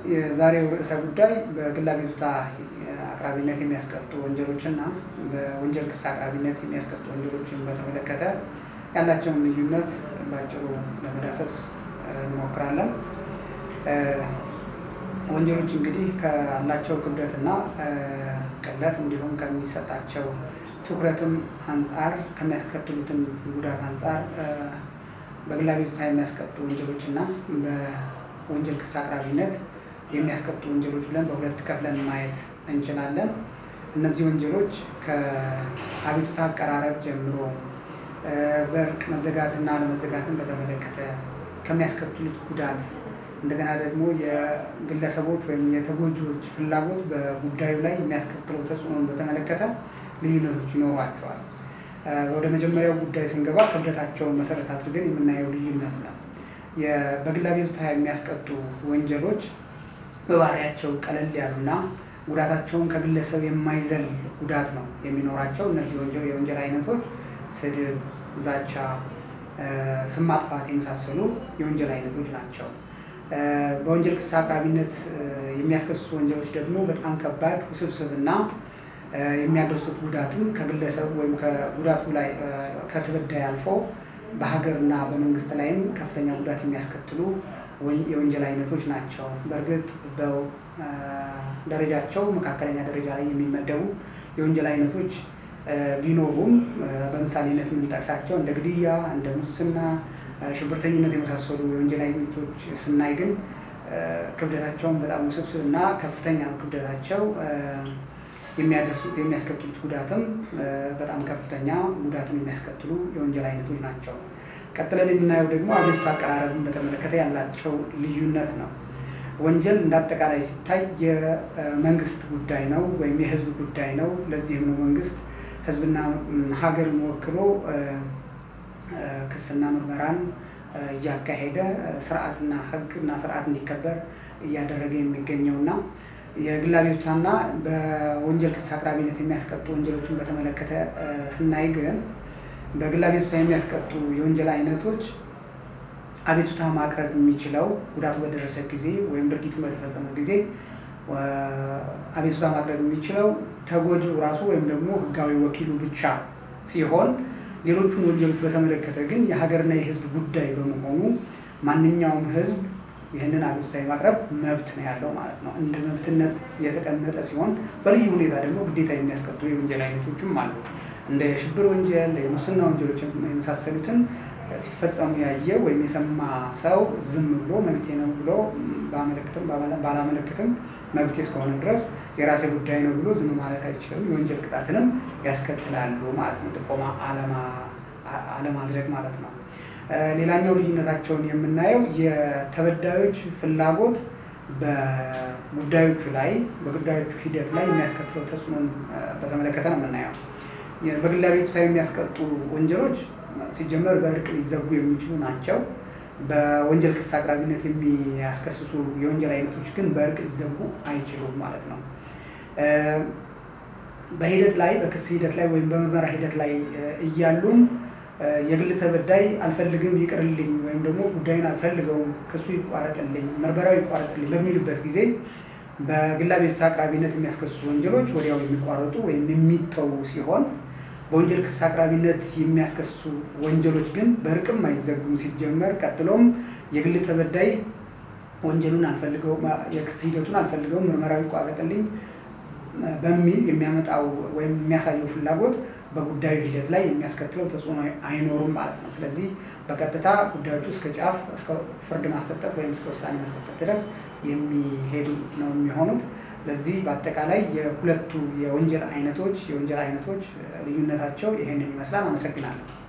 የዛሬው ርዕሰ ጉዳይ በግል አቤቱታ አቅራቢነት የሚያስቀጡ ወንጀሎችና በወንጀል ክስ አቅራቢነት የሚያስቀጡ ወንጀሎችን በተመለከተ ያላቸውን ልዩነት በአጭሩ ለመዳሰስ እንሞክራለን። ወንጀሎች እንግዲህ ካላቸው ክብደትና ቅለት እንዲሁም ከሚሰጣቸው ትኩረትም አንጻር ከሚያስከትሉትም ጉዳት አንጻር በግል አቤቱታ የሚያስቀጡ ወንጀሎች እና በወንጀል ክስ አቅራቢነት የሚያስቀጡ ወንጀሎች ብለን በሁለት ከፍለን ማየት እንችላለን። እነዚህ ወንጀሎች ከአቤቱታ አቀራረብ ጀምሮ በእርቅ መዘጋትና አለመዘጋትን በተመለከተ ከሚያስከትሉት ጉዳት እንደገና ደግሞ የግለሰቦች ወይም የተጎጂዎች ፍላጎት በጉዳዩ ላይ የሚያስከትለው ተጽዕኖን በተመለከተ ልዩነቶች ይኖሯቸዋል። ወደ መጀመሪያው ጉዳይ ስንገባ ክብደታቸውን መሰረት አድርገን የምናየው ልዩነት ነው። በግል አቤቱታ የሚያስቀጡ ወንጀሎች በባህሪያቸው ቀለል ያሉና ጉዳታቸውን ከግለሰብ የማይዘል ጉዳት ነው የሚኖራቸው። እነዚህ የወንጀል አይነቶች ስድብ፣ ዛቻ፣ ስም ማጥፋት የመሳሰሉ የወንጀል አይነቶች ናቸው። በወንጀል ክስ አቅራቢነት የሚያስከስሱ ወንጀሎች ደግሞ በጣም ከባድ ውስብስብና የሚያደርሱት ጉዳትም ከግለሰብ ወይም ከጉዳቱ ላይ ከተበዳይ አልፎ በሀገርና በመንግስት ላይም ከፍተኛ ጉዳት የሚያስከትሉ የወንጀል አይነቶች ናቸው። በእርግጥ ደረጃቸው መካከለኛ ደረጃ ላይ የሚመደቡ የወንጀል አይነቶች ቢኖሩም በምሳሌነት የምንጠቅሳቸው እንደ ግድያ፣ እንደ ሙስና፣ ሽብርተኝነት የመሳሰሉ የወንጀል አይነቶች ስናይ ግን ክብደታቸውን በጣም ውስብስብ እና ከፍተኛ ነው ክብደታቸው። የሚያደርሱት የሚያስከትሉት ጉዳትም በጣም ከፍተኛ ጉዳትን የሚያስከትሉ የወንጀል አይነቶች ናቸው። ቀጥለን የምናየው ደግሞ አቤቱታ አቀራረብን በተመለከተ ያላቸው ልዩነት ነው። ወንጀል እንደ አጠቃላይ ሲታይ የመንግስት ጉዳይ ነው ወይም የህዝብ ጉዳይ ነው። ለዚህም ነው መንግስት ህዝብና ሀገርን ወክሎ ክስና ምርመራን እያካሄደ ስርዓትና ህግና ስርዓት እንዲከበር እያደረገ የሚገኘውና የግል አቤቱታና በወንጀል ክስ አቅራቢነት የሚያስቀጡ ወንጀሎችን በተመለከተ ስናይ ግን በግል አቤቱታ የሚያስቀጡ የወንጀል አይነቶች አቤቱታ ማቅረብ የሚችለው ጉዳቱ በደረሰ ጊዜ ወይም ድርጊቱ በተፈጸመ ጊዜ አቤቱታ ማቅረብ የሚችለው ተጎጂው ራሱ ወይም ደግሞ ህጋዊ ወኪሉ ብቻ ሲሆን ሌሎቹን ወንጀሎች በተመለከተ ግን የሀገርና የህዝብ ጉዳይ በመሆኑ ማንኛውም ህዝብ ይህንን አቤቱታ የማቅረብ መብት ነው ያለው ማለት ነው። እንደ መብትነት የተቀመጠ ሲሆን በልዩ ሁኔታ ደግሞ ግዴታ የሚያስቀጥሉ የወንጀል አይነቶችም አሉ። እንደ የሽብር ወንጀል፣ የሙስና ወንጀሎች የመሳሰሉትን ሲፈጸሙ ያየ ወይም የሰማ ሰው ዝም ብሎ መብቴ ነው ብሎ ባመለክትም ባላመለክትም መብቴ እስከሆነ ድረስ የራሴ ጉዳይ ነው ብሎ ዝም ማለት አይችልም። የወንጀል ቅጣትንም ያስከትላሉ ማለት ነው። ጥቆማ አለማድረግ ማለት ነው። ሌላኛው ልዩነታቸውን የምናየው የተበዳዮች ፍላጎት በጉዳዮቹ ላይ በጉዳዮቹ ሂደት ላይ የሚያስከትለው ተጽዕኖን በተመለከተ ነው የምናየው። በግል አቤቱታ የሚያስቀጡ ወንጀሎች ሲጀመር በእርቅ ሊዘጉ የሚችሉ ናቸው። በወንጀል ክስ አቅራቢነት የሚያስከስሱ የወንጀል አይነቶች ግን በእርቅ ሊዘጉ አይችሉም ማለት ነው። በሂደት ላይ በክስ ሂደት ላይ ወይም በምርመራ ሂደት ላይ እያሉም የግል ተበዳይ አልፈልግም ይቅርልኝ፣ ወይም ደግሞ ጉዳዩን አልፈልገውም፣ ክሱ ይቋረጥልኝ፣ ምርመራው ይቋረጥልኝ በሚልበት ጊዜ በግል አቤቱታ አቅራቢነት የሚያስከስሱ ወንጀሎች ወዲያው የሚቋረጡ ወይም የሚተዉ ሲሆን በወንጀል ክስ አቅራቢነት የሚያስከስሱ ወንጀሎች ግን በእርቅም አይዘጉም ሲጀመር። ቀጥሎም የግል ተበዳይ ወንጀሉን አልፈልገውም፣ የክስ ሂደቱን አልፈልገውም፣ ምርመራው ይቋረጥልኝ በሚል የሚያመጣው ወይም የሚያሳየው ፍላጎት በጉዳዩ ሂደት ላይ የሚያስከትለው ተጽዕኖ አይኖሩም ማለት ነው። ስለዚህ በቀጥታ ጉዳዮቹ እስከ ጫፍ እስከ ፍርድ ማሰጠት ወይም እስከ ውሳኔ ማሰጠት ድረስ የሚሄዱ ነው የሚሆኑት። ስለዚህ በአጠቃላይ የሁለቱ የወንጀል አይነቶች የወንጀል አይነቶች ልዩነታቸው ይህንን ይመስላል። አመሰግናለሁ።